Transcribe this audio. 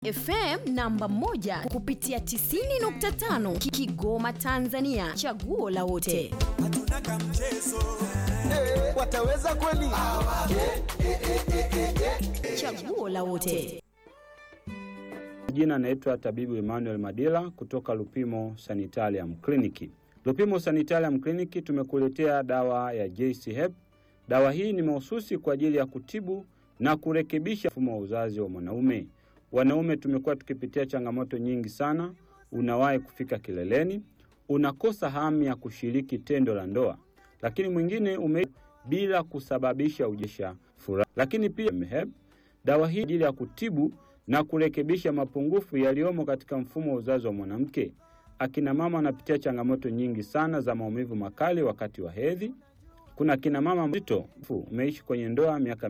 FM namba moja kupitia 90.5 Kigoma Tanzania, chaguo la wote. hatuna kamchezo wataweza kweli? Chaguo la wote. Jina naitwa tabibu Emmanuel Madila kutoka Lupimo Sanitarium Clinic. Lupimo Sanitarium Clinic tumekuletea dawa ya JC Hep. Dawa hii ni mahususi kwa ajili ya kutibu na kurekebisha mfumo wa uzazi wa mwanaume. Wanaume tumekuwa tukipitia changamoto nyingi sana. Unawahi kufika kileleni, unakosa hamu ya kushiriki tendo la ndoa, lakini mwingine ume bila kusababisha ujesha furaha. Lakini pia Hep dawa hii ajili ya kutibu na kurekebisha mapungufu yaliyomo katika mfumo wa uzazi wa mwanamke. Akina mama wanapitia changamoto nyingi sana za maumivu makali wakati wa hedhi. Kuna akina mama mzito, umeishi kwenye ndoa miaka